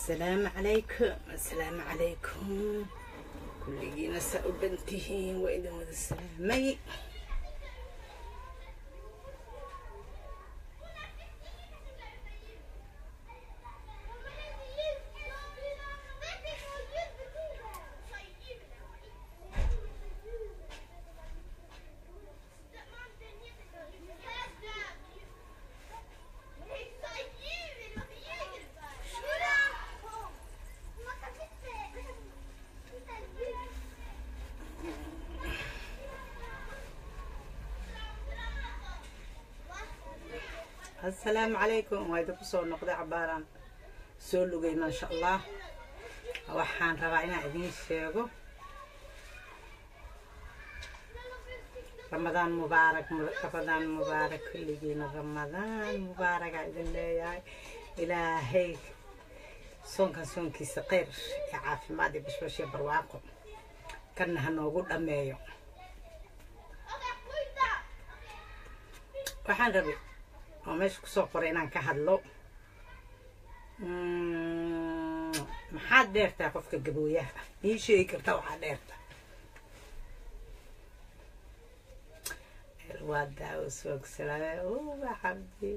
السلام عليكم السلام عليكم كلنا سأبنتهين وإذا ماذا السلامي السلام عليكم وإذا كسو نقضي عباران soo lugay maasha allah waxaan rabaa inaan idiin sheego ramadaan mubaarak ramadaan mubaarak kulligiina ramadaan mubaaragaa idin leeyahay ilaahay soonkan soonkiisa kheyr iyo caafimaad iyo bashbash iyo barwaaqo kanna ha noogu dhammeeyo waxaan rabay oo meesha kusoo qoray inaan ka hadlo maxaad dheertaa qofka gabooyaha ii sheegi kartaa waxaa dheerta waa daawo soogsalaaye uba xabdi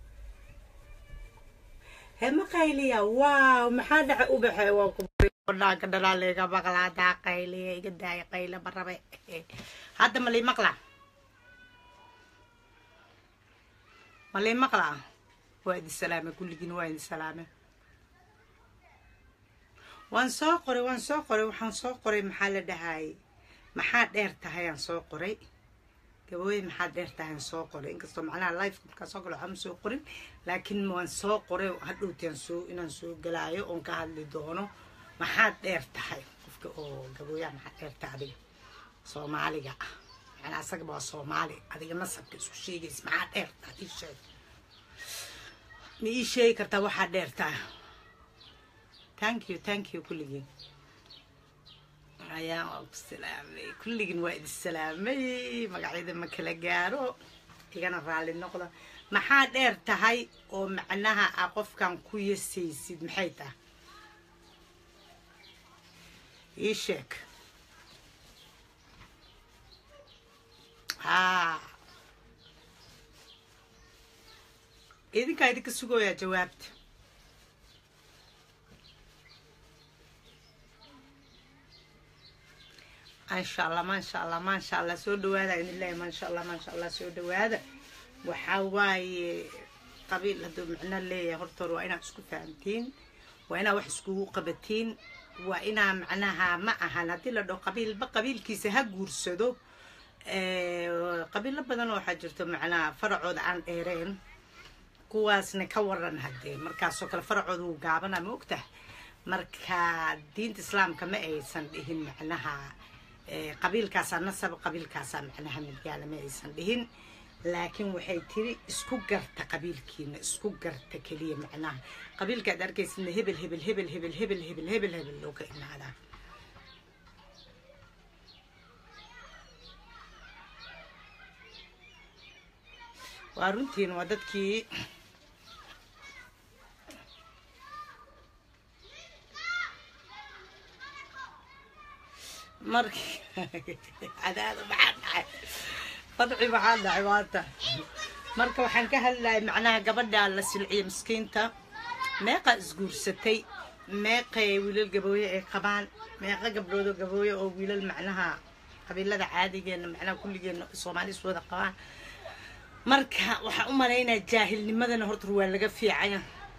he ma qayliya waaw maxaa dhaca ubaxe waa kudhaanka dhalaaleega maqlaadaa qayliya iga daaya qayla ma rabe hadda ma lii maqlaa ma lii maqlaa waa idin salaame kulligiin waa idin salaame waan soo qoray waan soo qoray waxaan soo qoray maxaa la dhahaayey maxaa dheer tahay aan soo qoray gabooye maxaa dheer tahay aan soo qoray inkastoo macnaha life markaa soo galo waxama soo qorin laakiin waan soo qoray hadhowtaan soo inaan soo galaayo oon ka hadli doono maxaad dheer tahay qofka oo gabooyaha maxaa dheer tahay adiga soomaaliga ah macnaa asagaba waa soomaali adiga nasabka isku sheegaysa maxaa dheer tahay ii sheeg ma ii sheegi kartaa waxaa dheertaa thank you thank you kulligiin ayaan waa ku salaamay kulligiin waa idin salaamay magacyada ma kala gaaro igana raalli noqda maxaa dheer tahay oo macnaha a qofkan ku yasaysid maxay tahay ii sheeg haa idinkaa idinka sugooyaa jawaabta maasha allah maasha allah maasha allah soo dhawaada idin leeyahay maasha allah maasha allah soo dhawaada waxaa waaye qabiil hadduu micno leeyahay hortoor waa inaad isku fahamtiin waa inaad wax iskugu qabatiin waa inaa macnaha ma ahan haddii la dhaho qabiilba qabiilkiisa ha guursado qabiilo badan oo waxaa jirto macnaha faracooda aan dheereen kuwaasna ka waran haddee markaasoo kale faracooda wuu gaabana ma ogtah marka diinta islaamka ma aysan dhihin macnaha qabiilkaasaa nasab qabiilkaasaa macnaha midgaala ma aysan dhihin laakiin waxay tiri isku garta qabiilkiina isku garta keliya macnaha qabiilka aad arkaysidna hebel hebel hebel hebel hebel hebel hebel hebel loo ka imaadaa waa runtiin waa dadkii markii cadaada maxaa dhacay fadci maxaa dhacay maanta marka waxaan ka hadlayay macnaha gabadha la silciya miskiinta meeqa isguursatay meeqay wiilal gabooye ay qabaan meeqa gabdhoodoo gabooye oo wiilal macnaha qabiilada caadigeena macnaha kulligeena soomaali is wada qabaan marka waxaan u malaynaya jaahilnimadana horta waa laga fiicaya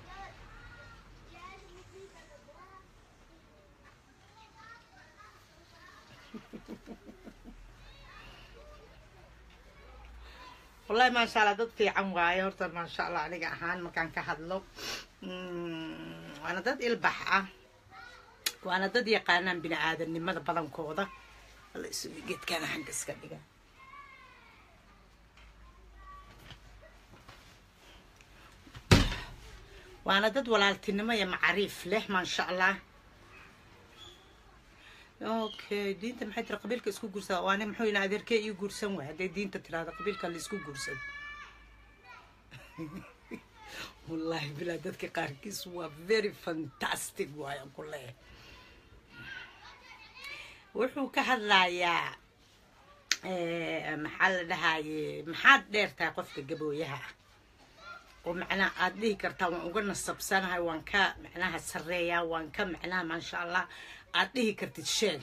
wallahi maasha allah dad fiican waaye horta maasha allah aniga ahaan markaan ka hadlo waana dad ilbax ah waana dad yaqaanaan bini aadamnimada badankooda alla isugu geedkaana xagga iska dhiga waana dad walaaltinimo iyo macriif leh maasha allah okay diinta maxay tiri qabiilka isku guursada waani muxuu ina adeerkee ii guursan waay hadday diinta tiraahdo qabiilka la isku guursado wallaahi bilaa dadka qaarkiis waa very fantastic waayan ku leeyahay wuxuu ka hadlayaa maxaa la dhahaye maxaad dheertahay qofka gabooyaha ah oo macnaha aada dhihi kartaa waan uga nasabsanahay waan ka macnaha sareeyaa waan ka macnaha maasha allah aada dhihi kartid sheeg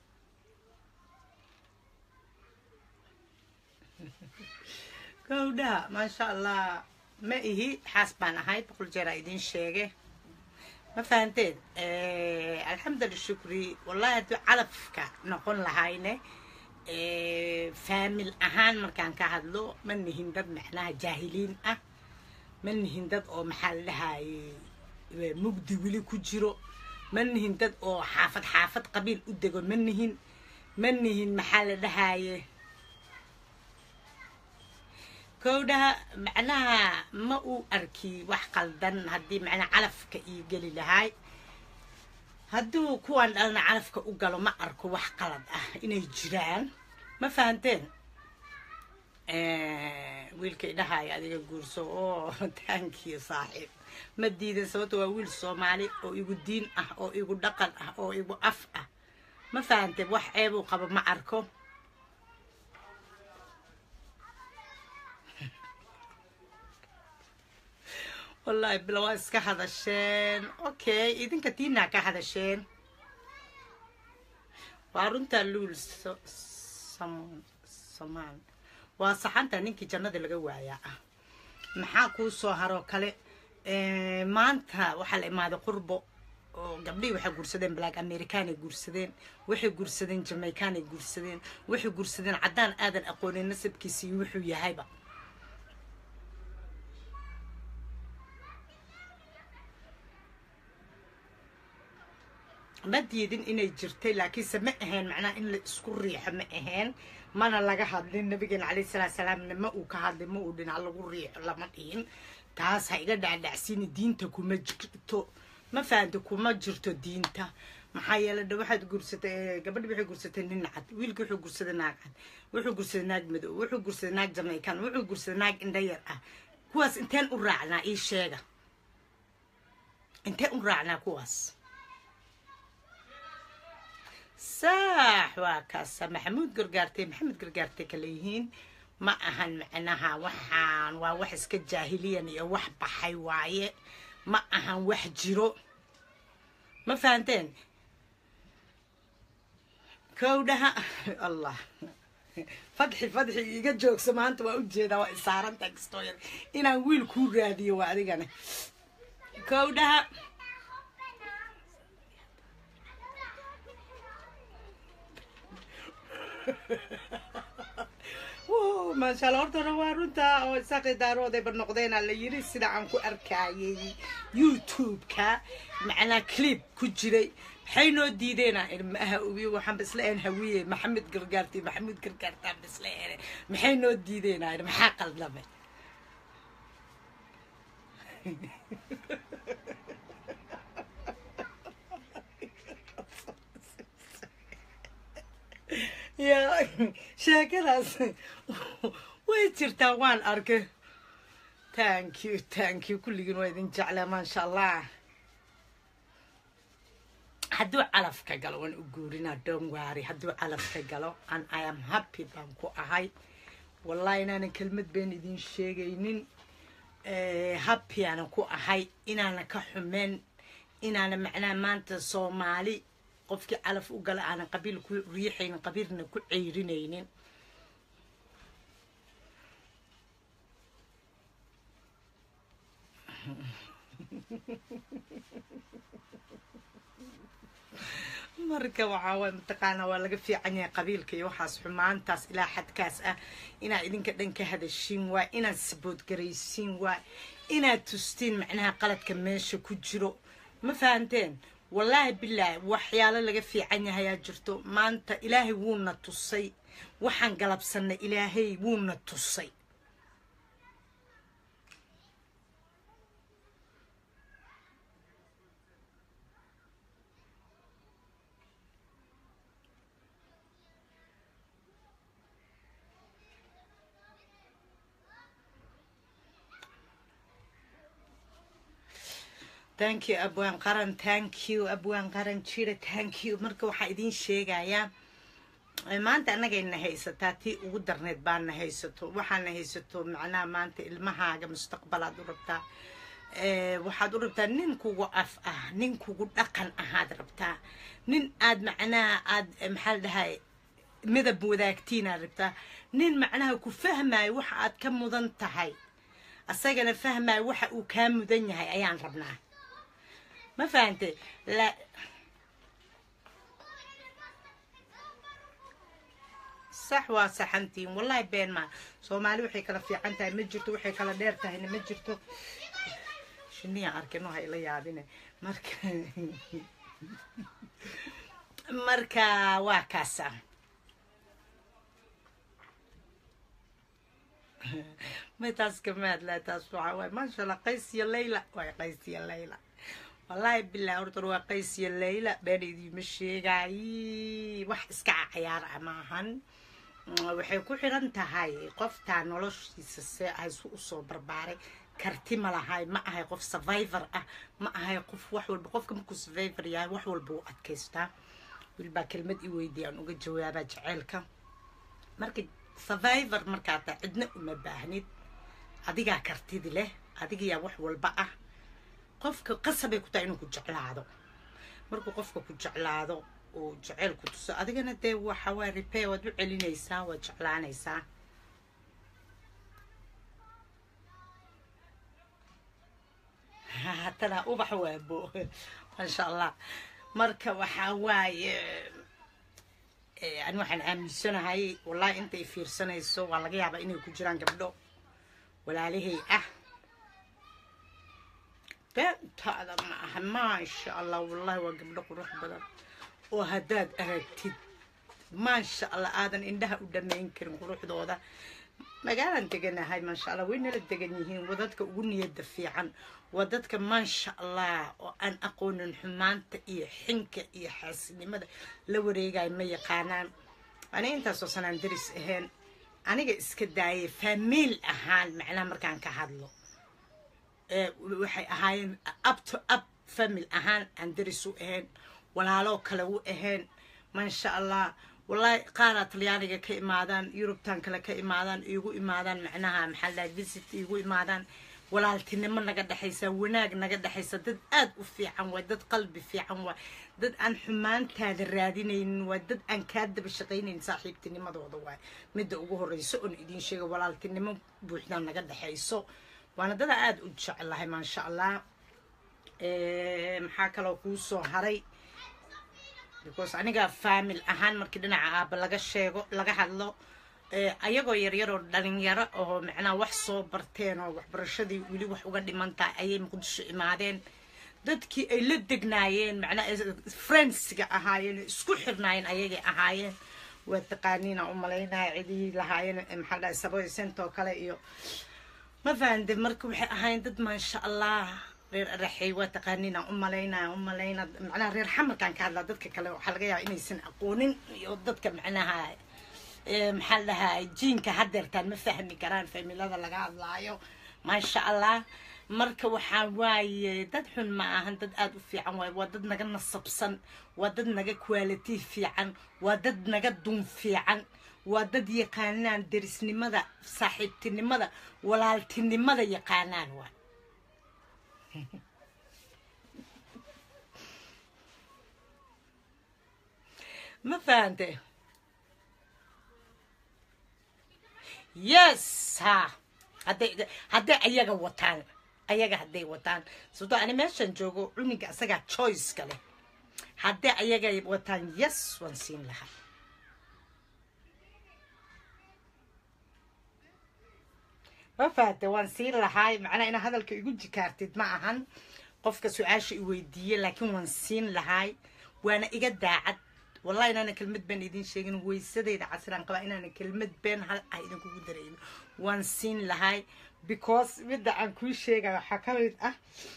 gowdhaha maasha allah ma ihi xaas baan ahay boqol jeeraa idiin sheege ma fahanteen alxamdulila shukri wallahi haddii calafka noqon lahayne faamil ahaan markaan ka hadlo ma nihin dad macnaha jaahiliin ah ma nihin dad oo maxaa la dhahaye mugdi weli ku jiro ma nihin dad oo xaafad xaafad qabiil u dego ma nihin ma nihin maxaa la dhahaye kowdhaha macnaha ma uu arki wax qaldan haddii macnaha calafka ii geli lahaay hadduu kuwaan dhalna calafka u galo ma arko wax qalad ah inay jiraan ma fahanteen wiilka idhahaaya adiga guurso oo taankiyo saaxiib ma diidan sababto waa wiil soomaali oo igu diin ah oo igu dhaqan ah oo igu af ah ma fahanteen wax ceebuu qabo ma arko wallaahi bila waa iska hadasheen okay idinka tiinaa ka hadasheen waa runtaa luul samaan waa saxanta ninkii jannada laga waayaa ah maxaa kuu soo haroo kale maanta waxaa la imaaday qurbo oo gabdhihii waxay guursadeen black americanay guursadeen waxay guursadeen jamaicanay guursadeen waxay guursadeen caddaan aadan aqoonin nasabkiisa iyo wuxuu yahayba ma diidin inay jirtay laakiinse ma ahayn macnaha in la isku riixo ma ahayn mana laga hadlin nabigeena calayhi salaatu salaamna ma uu ka hadlin ma uu dhinac lagu riixo lama dhihin taas ha iga dhacdhacsiini diinta kuma jirto ma fahamta kuma jirto diinta maxaa yeelay dha waxaad guursatay gabadhi waxay guursatay nin cad wiilki wuxuu guursaday naag cad wuxuu guursaday naag madow wuxuu guursaday naag jamaican wuxuu guursaday naag indhayar ah kuwaas inteen u raacnaa ii sheega inteen u raacnaa kuwaas saax waa kaasa maxamuud gargaartay maxamed gargaartay kale yihiin ma ahan macnaha waxaan waa wax iska jaahiliyan iyo wax baxay waaye ma ahan wax jiro ma fahanteen kowdhaha allah fadxi fadxi iga joogso maanta waa ujeedaa waa isaaranta kastoo yar inaan wiil kuu raadiyo waa adigana kowdhaha maasha alla hortana waa runta oo isaaqi daaroodayba noqdeena la yiri sida aan ku arkayay youtube-ka macnaa clip ku jiray maxay noo diideena ilmaha ubi waxaan bisla een hawiye maxamed gargaarti maxamuud gargaartaan bisla een maxay noo diideena maxaa qaldamay ya sheekadaas way jirtaa waan arkay thank you thank you kulligiin waa idin jeclaa maasha allah hadduu calafka galo waan u guurinaa dongwari hadduu calafka galo and i am happy baan ku ahay wallahi inaanan kelmad been idin sheegaynin happy aanan ku ahay inaana ka xumeyn inaana macnaha maanta soomaali qofkii calaf u gala aanan qabiil ku riixaynin qabiilna ku ceyrinaynin marka waxaa waay mataqaanaa waa laga fiican yahay qabiilka iyo waxaas xumaantaas ilaa xadkaas ah inaad idinka dhan ka hadashiin waay inaad saboodgaraysiin waay inaad tustiin macnaha qaladka meesha ku jiro ma fahanteen wallaahi bilaahi waxyaalo laga fiican yahayaa jirto maanta ilaahay wuuna tusay waxaan galabsanay ilaahay wuuna tusay thank you abwaan qaran thank you abwaan qaran jira thank you marka waxaa idiin sheegayaa maanta annagayna haysataa tii ugu darneed baana haysato waxaana haysato macnaha maanta ilmahaaga mustaqbalaad u rabtaa waxaad u rabtaa nin kugu af ah nin kugu dhaqan ahaad rabtaa nin aad macnaha aad maxaa la dhahay midab wadaagtiinaad rabtaa nin macnaha ku fahmaayo waxa aad ka mudan tahay asagana fahmaayo waxa uu kaa mudan yahay ayaan rabnaa ma fahante la sax waa saxantiin wallahi been maa soomaali waxay kala fiican tahay ma jirto waxay kala dheer tahayna ma jirto shiniya arkin waxa ila yaabine marka marka waa kaasa may taas kama hadlaa taas waxaa waay maasha allah qays iyo layla waay qays iyo layla wallaahi bilaa horta waa qays iyo layla been idiima sheegaayi wax iska cayaar ah maahan waxay ku xiran tahay qoftaa noloshiisa see ahaysu usoo barbaaray karti ma lahay ma ahay qof survivor ah ma ahay qof wax walba qofka markuu survivor yahay wax walba u adkaystaa wilbaa kelmad i weydiya aan uga jawaabaa jaceylka marka survivor markaa taa cidna uma baahnid adigaa kartidi leh adigayaa wax walba ah qofka qasabay ku tahay inuu ku jeclaado markuu qofka ku jeclaado uu jeceyl ku tuso adigana dee waxa waa repair waad u celinaysaa waad jeclaanaysaa haddana ubax waabo maasha allah marka waxaa waaye ani waxaan aaminsanahay wallahi intay fiirsanayso waa laga yaabaa inay ku jiraan gabdho walaalahay ah beentaada ma aha maasha allah wallahi waa gabdho qurux badan oo haddaad aragtid maasha allah aadan indhaha u dhammayn karin quruxdooda magaalaan deganahay maasha allah way nala degan yihiin waa dadka ugu niyada fiican waa dadka maasha allah oo aan aqoonin xumaanta iyo xinka iyo xaasinimada la wareegayo ma yaqaanaan aniga intaasoo sanaan daris ahayn aniga iska daayay faamiil ahaan macnaha markaan ka hadlo waxay ahaayeen up to up famil ahaan aan daris u ahayn walaaloo kale u ahayn maasha allah wallahi qaaraa talyaaniga ka imaadaan yurubtan kale ka imaadaan iigu imaadaan macnaha maxaa lahay visit iigu imaadaan walaaltinimo naga dhexaysa wanaag naga dhexaysa dad aad u fiican waa dad qalbi fiican waa dad aan xumaantaada raadinaynin waa dad aan kaa daba shaqaynaynin saaxiibtinimadooda waay midda ugu horeyso oon idiin sheega walaaltinimo buuxdaa naga dhexayso waana dada aada u jecelahay maasha allah maxaa kaloo kuu soo haray because aniga faamil ahaan markii dhinaca aaba laga sheego laga hadlo ayagoo yaryar oo dhalinyaro oo macnaha wax soo barteen oo waxbarashadii weli wax uga dhiman tahay ayay muqdisho imaadeen dadkii ay la degnaayeen macnaha friendsiga ahaayeen isku xirnaayeen ayagay ahaayeen waa taqaaniina u malaynaya cidihii lahaayeen maxaa dhahay saboy sentoo kale iyo ma fahante marka waxay ahaayeen dad maasha allah reer araxey waa taqaaniina u malaynaya u malayna macnaha reer xamarkaan ka hadlaa dadka kale waxaa laga yaaba inaysan aqoonin iyo dadka macnaha maxaa la dhahaa jiinka hadeertaan ma fahmi karaan familada laga hadlaayo maasha allah marka waxaa waaye dad xun ma ahan dad aada u fiican waaye waa dad naga nasabsan waa dad naga quality fiican waa dad naga dun fiican waa dad yaqaanaan derisnimada saaxiibtinimada walaaltinimada yaqaanaan waay ma fahante yes ha hadday hadday ayaga wataan ayaga hadday wataan sababtoo ani meeshan joogo cuniga asagaa choiceka leh hadday ayaga wataan yes waan siin lahaa ma fahate waan siin lahaay macnaa inaa hadalka igu jikaartid ma ahan qofka su-aasha i weydiiye laakiin waan siin lahaay waana iga daacad wallahi inaana kelmad been idin sheegin weysadayda casiraan qabaa inaana kelmad been hal ah idinkugu darayno waan siin lahaay because midda aan kuu sheegaya waxaa ka mid ah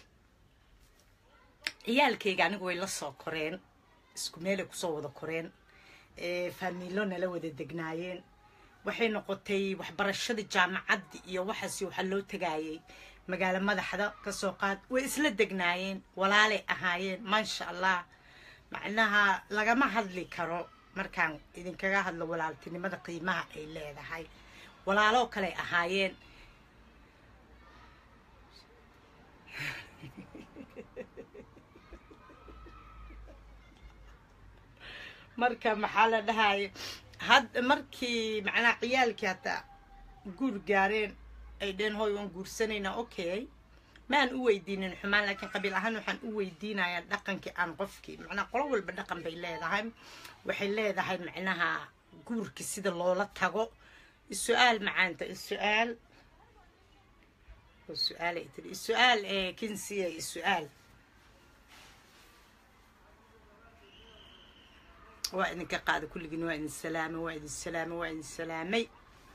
ciyaalkayga anigu way la soo koreen isku meelay kusoo wada koreen faamiilo nala wada degnaayeen waxay noqotay waxbarashadii jaamacaddi iyo waxaasi waxaa loo tagaayay magaalo madaxda kasoo qaad way isla degnaayeen walaalay ahaayeen maasha allah macnaha lagama hadli karo markaan idinkaga hadlo walaaltinimada qiimaha ay leedahay walaaloo kale ahaayeen marka maxaa la dhahaya had markii macnaha ciyaalkii hataa guur gaareen ay dheen hooy waan guursanaynaa okay maan u weydiinin xumaan laakiin qabiil ahaan waxaan u weydiinayaa dhaqankii aan qofkii macnaha qolo walba dhaqan bay leedahay waxay leedahay macnaha guurkii sida loola tago is-su-aal macaanta is-su-aal su-aal ay tiri is-su-aal ee kinsiya is-su-aal waa idinka qaada kulligiin waa idin salaamay waa idin salaamay waa idin salaamay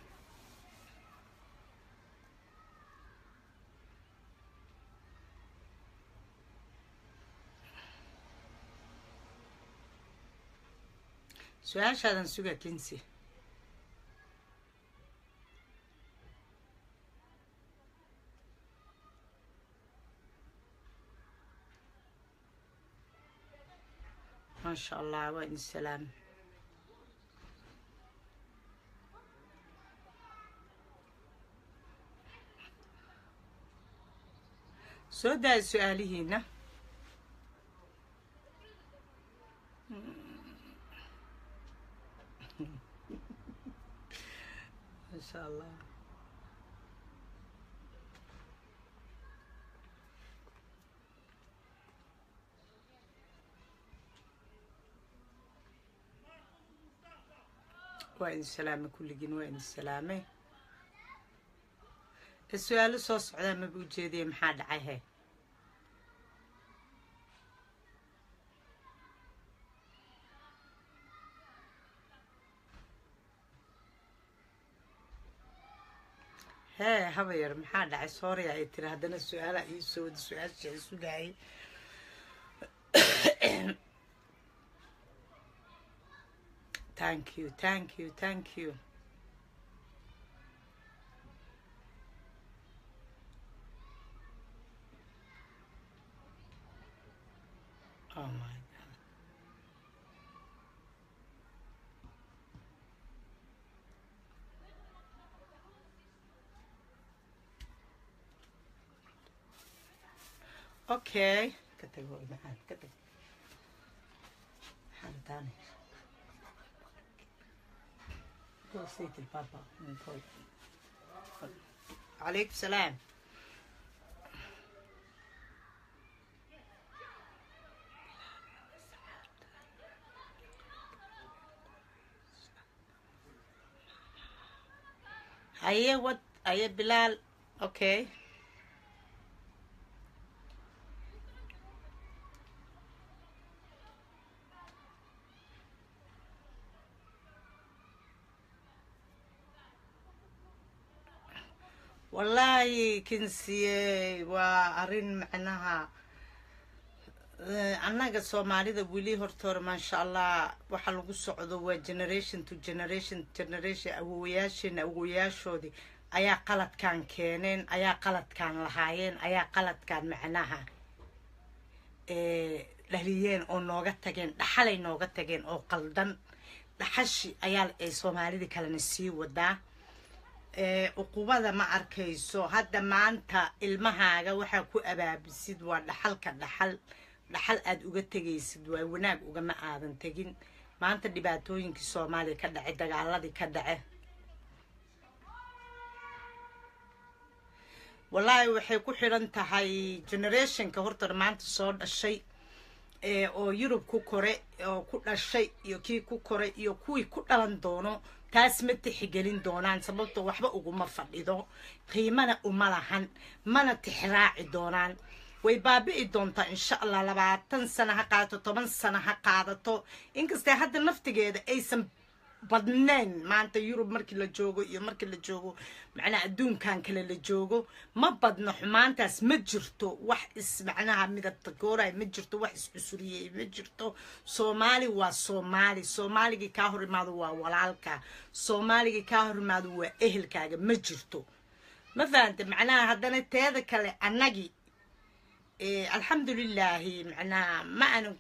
su-aashaadan suga kinsi maasha allah waa idin salaamay soo daaya su-aalihiina maasha allah waa idin salaamay kulligiin waa idin salaamay su-aalo soo socdaa maba ujeedaya maxaa dhacay he hee habayar maxaa dhacay sooraya ay tiri haddana su-aala ii soo wada su-aasha sugayay thank you thank you thank you oh my god okay ka tag hooy maxaan ka tag maxaan taanay Go say to Papa and pray. عليكم السلام هيا وات هيا بلال اوكي wallaahi kinsiye waa arrin macnaha annaga soomaalida weli hortoore maasha allah waxa lagu socdo waa generation to generation generation awowayaasheena awowayaashoodii ayaa qaladkaan keeneen ayaa qaladkaan lahaayeen ayaa qaladkaan macnaha dhaliyeen oo nooga tageen dhaxalay nooga tageen oo qaldan dhaxashi ayaa ay soomaalidii kalena sii wadaa uqubada ma arkayso hadda maanta ilmahaaga waxaa ku abaabisid waa dhaxalka dhaxal dhaxal aada uga tegaysid waa wanaag ugama aadan tegin maanta dhibaatooyinkii soomaaliya ka dhace dagaaladii ka dhace wallaahi waxay ku xidhan tahay generationka horta maanta soo dhashay oo yurub ku kore oo ku dhashay iyo kii ku koray iyo kuwii ku dhalan doono taas ma tixigelin doonaan sababto waxba uguma fadhido qiimana uma lahan mana tixraaci doonaan way baabi'i doontaa insha allah labaatan sano ha qaadato toban sano ha qaadato inkastee hadda naftigeeda aysan badnayn maanta yurub markii la joogo iyo markii la joogo macnaha adduunkan kale la joogo ma badno xumaantaas ma jirto wax is macnaha midabta gooray ma jirto wax iscusuriyey ma jirto soomaali waa soomaali soomaaligii kaa hor imaado waa walaalka soomaaligii kaa hor imaado waa ehelkaaga ma jirto ma fahante macnaha haddana teeda kale annagii alxamdulilaahi macnaha ma aanan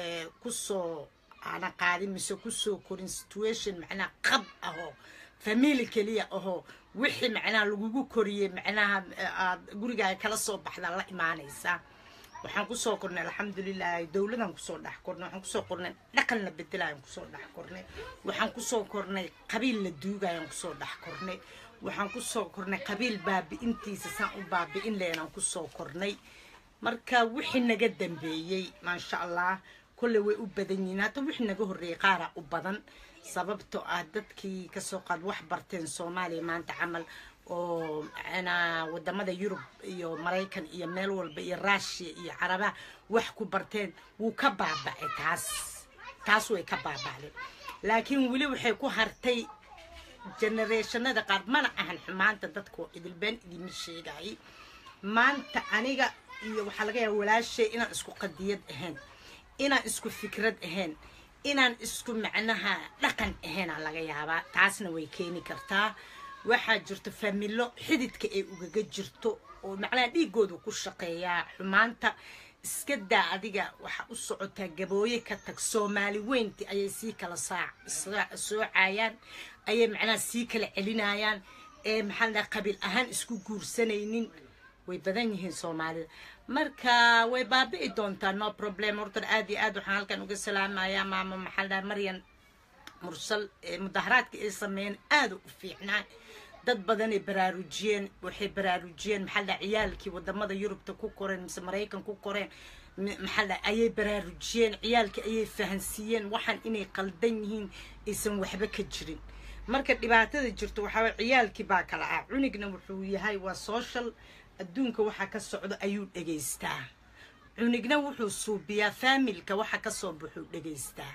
kusoo aanan qaadin mise kusoo korin situation macnaha qab ahoo famili keliya ahoo wixii macnaha lagugu koriyey macnaha aad gurigaaga kala soo baxdaa la imaanaysaa waxaan kusoo kornay alxamdulilaahi dowladaan kusoo dhex kornay waxaan kusoo kornay dhaqan la bedelayaan kusoo dhex kornay waxaan kusoo kornay qabiil la duugayaan kusoo dhex kornay waxaan kusoo kornay qabiil baabi'intiisa saan u baabi'in lehenaan kusoo kornay marka wixii naga dambeeyey maasha allah kolley way u badan yihiin hata wixii naga horreeyey qaaraa u badan sababtoo ah dadkii kasoo qaad wax barteen soomaaliya maanta camal oo macnaa wadamada yurub iyo maraykan iyo meel walba iyo ruushiya iyo carabaha wax ku barteen wuu ka baaba'ay taas taas way ka baaba'day laakiin weli waxay ku hartay generationada qaar mana ahan xumaanta dadka idilbeen idima sheegayay maanta aniga iyo waxaa laga yaaba walaashay inaan isku qadiyad ahayn inaan isku fikrad ahayn inaan isku macnaha dhaqan ahaynaa laga yaabaa taasna way keeni kartaa waxaa jirto familo xididka ay ugaga jirto oo macnaha dhiigoodu ku shaqeeyaa xumaanta iska daa adiga waxaa u socotaa gabooye ka tag soomaali weynti ayay sii kala soocayaan ayay macnaha sii kala celinayaan ee maxaa la dhaha qabiil ahaan isku guursanaynin way badan yihiin soomaalida marka way baabi'i doontaa no problem horta aad iyo aad waxaan halkan uga salaamayaa maama maxaa la dhaha maryan mursal mudaharaadka ay sameeyeen aada u fiicnaa dad badanay baraarujiyeen waxay baraarujiyeen maxaa la ciyaalkii wadamada yurubta ku koreen mise maraykan ku koreen maxaa la ayay baraarujiyeen ciyaalkii ayay fahansiiyeen waxaan inay qaldan yihiin aysan waxba ka jirin marka dhibaatada jirto waxaa ciyaalkii baa kala ah cunigna wuxuu yahay waa social adduunka waxa ka socdo ayuu dhegaystaa cunigna wuxuu suubiyaa faamilka waxa kasoo baxuu dhegaystaa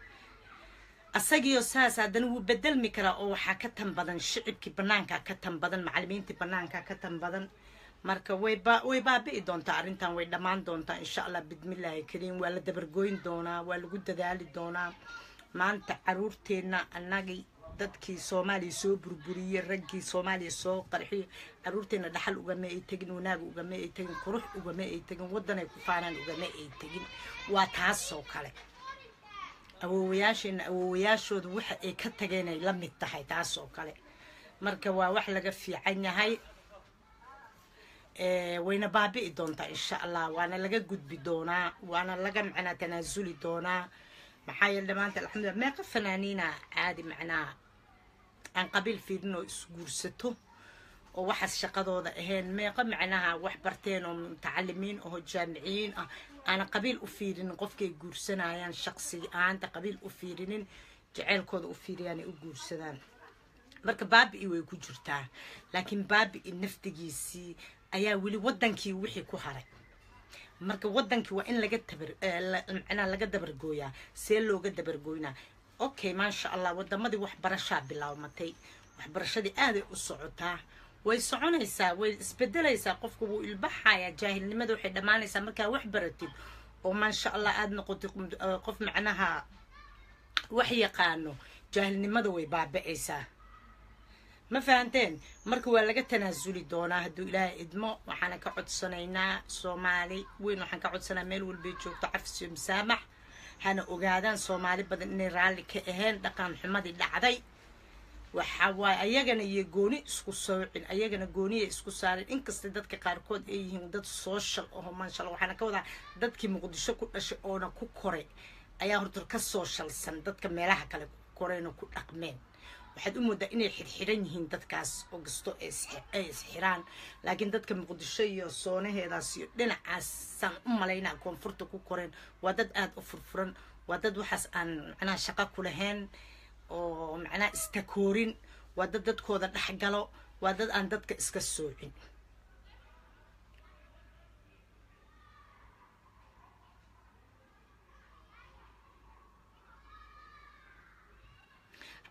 asagiyo saas haddana wuu bedelmi karaa oo waxaa ka tan badan shicibkii banaanka ka tan badan macalimiintii banaanka ka tan badan marka way way baabi'i doontaa arrintan way dhammaan doontaa insha allah bidmillaahi kariim waa la dabargoyn doonaa waa lagu dadaali doonaa maanta caruurteenna annagii dadkii soomaaliya soo burburiyey raggii soomaaliya soo qarxiyey caruurteena dhaxal ugama ay tegin wanaag ugama ay tegin qurux ugama ay tegin waddanay ku faanaan ugama ay tegin waa taasoo kale awoowayaasheenna awoowayaashooda waxa ay ka tageenay la mid tahay taasoo kale marka waa wax laga fiican yahay wayna baabi'i doontaa insha allah waana laga gudbi doonaa waana laga macnaa tanaasuli doonaa maxaa yeele dhamaanta alxamdulillah meeqa fanaaniina caadi macnaha aan qabiil fiirin oo isguursato oo waxaas shaqadooda ahayn meeqa macnaha wax barteen oo mutacalimiin oo jaamiciyiin ah aanan qabiil u fiirinin qofkay guursanayaan shaqsi ahaanta qabiil u fiirinin jaceylkooda u fiiriyaanay u guursadaan marka baabi'i way ku jirtaa laakiin baabi'i naftigiisii ayaa weli waddankii wixii ku haray marka waddankii waa in laga tabar macnaha laga dabargooyaa see looga dabargooynaa okay maasha allah wadamadii waxbarashaa bilaabmatay waxbarashadii aaday u socotaa way soconaysaa way isbedelaysaa qofku wuu ilbaxayaa jaahilnimada waxay dhammaanaysaa markaa wax baratid oo maasha allah aada noqotid qof macnaha wax yaqaano jaahilnimada way baaba'aysaa ma fahanteen marka waa laga tanaasuli doonaa hadduu ilaahay idmo waxaana ka codsanaynaa soomaali weyn waxaan ka codsanaa meel walbay joogto cafsiyo masaamax hana ogaadaan soomaali badan inay raalli ka ahayn dhaqan xumadii dhacday waxa waaye ayagana iyo gooni isku soocin ayagana gooniya isku saarin inkasta dadka qaarkood ay yihiin dad social aho maasha allah waxaana ka wadaa dadkii muqdisho ku dhashay oona ku koray ayaa horta ka sooshalsan dadka meelaha kale ku korayna ku dhaqmeen waxaad u moodaa inay xirxiran yihiin dadkaas oo kasto ay isxiraan laakiin dadka muqdisho iyo soonaheedaas iyo dhinacaasaan u malaynaa koonfurta ku koreen waa dad aada u furfuran waa dad waxaas aan macnaha shaqo ku lahayn oo macnaha istakoorin waa dad dadkooda dhexgalo waa dad aan dadka iska soocin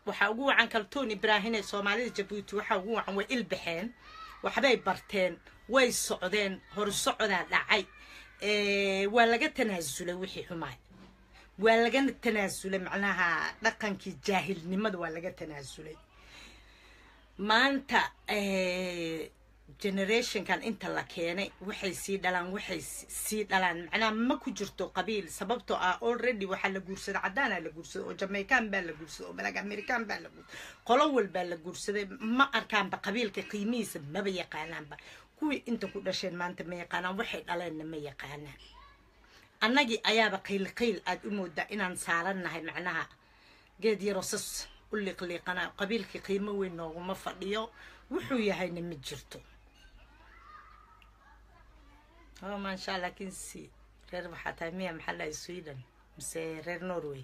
waxaa ugu wacan kaltuun ibraahim ee soomaalida jabuuti waxaa ugu wacan way ilbaxeen waxbay barteen way socdeen horusocdaa dhacay waa laga tanaasulay wixii xumaay waa laga tanaasulay macnaha dhaqankii jaahilnimada waa laga tanaasulay maanta generationkan inta la keenay waxay sii dhalaan waxay sii dhalaan macnaha ma ku jirto qabiil sababtoo ah already waxaa la guursaday caddaanaa la guursaday oo jamaican baa la guursaday oo black american baa la guursaday qolo walbaa la guursaday ma arkaanba qabiilka qiimihiisa maba yaqaanaanba kuwii inta ku dhasheen maanta ma yaqaanaan waxay dhaleenna ma yaqaanaan annagii ayaaba qiil qiil aad u moodaa inaan saarannahay macnaha geed yaroo sas u liiqliiqana qabiilkii qiimo weyn nooguma fadhiyo wuxuu yahayna ma jirto oh maasha allah kinsi reer waxaa tahay miya maxaa lahay sweden mise reer norway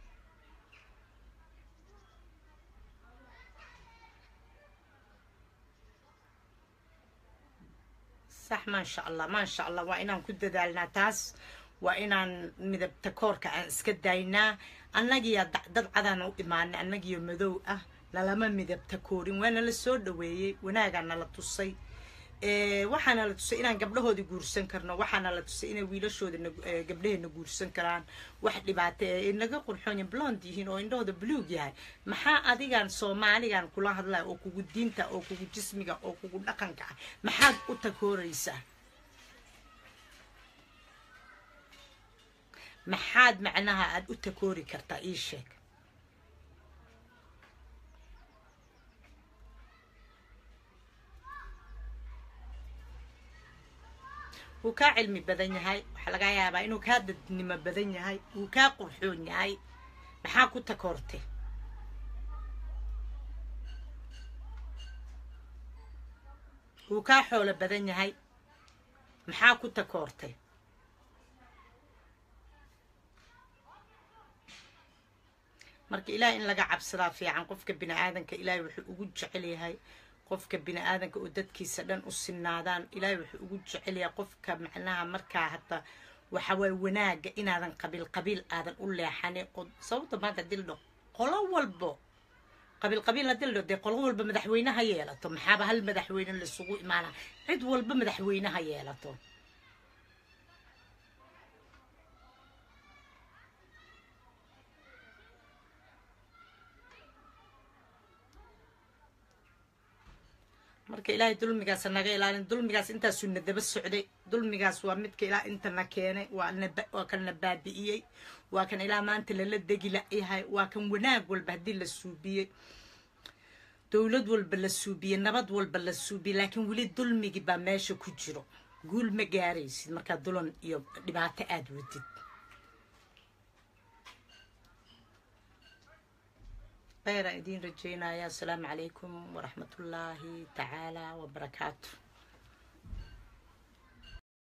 sax maasha allah maasha allah waa inaan ku dadaalnaa taas waa inaan midabta koorka aan iska daynaa annagiya dad cadaan u imaanay annagiyo madow ah lalama midabta koorin waa nala soo dhaweeyey wanaagaa nala tusay waxaana la tusay inaan gabdhahoodii guursan karno waxaana la tusay inay wiilashooda gabdhaheena guursan karaan wax dhibaato ee naga qurxoonya blond yihiin oo indhahooda buluug yahay maxaa adigan soomaaligan kula hadlaya oo kugu diinta oo kugu jismiga oo kugu dhaqanka ah maxaad u takooraysaa maxaad macnaha aada u takoori kartaa ii sheeg wuu kaa cilmi badan yahay waxaa laga yaabaa inuu kaa dadnimo badan yahay wuu kaa qurxoon yahay maxaa ku takoortay wuu kaa xoolo badan yahay maxaa ku takoortay marka ilaah in laga cabsadaa fiican qofka bini aadanka ilaahay wuxuu ugu jecel yahay qofka bini aadanka oo dadkiisa dhan u sinaadaan ilaahay wuxuu ugu jecel yahay qofka macnaha markaa hata waxa waye wanaaga inaadan qabiil qabiil aadan u leexanin oo sababta maanta dildho qolo walbo qabiil qabiil la dildho dee qolo walba madaxweyneha yeelato maxaaba hal madaxweyne laisugu imaana cid walba madaxweyneha yeelato marka ilaahay dulmigaas naga ilaalin dulmigaas intaasuu na daba socday dulmigaas waa midka ilaa intana keenay waa kan na baabi'iyey waa kan ilaa maanta lala degi layahay waa kan wanaag walba haddii la suubiyey dowlad walba la suubiyey nabad walba la suubiyey laakiin weli dulmigii baa meesha ku jiro guul ma gaaraysid markaa dulan iyo dhibaato aada wadid خير أدين رجينا يا السلام عليكم ورحمة الله تعالى وبركاته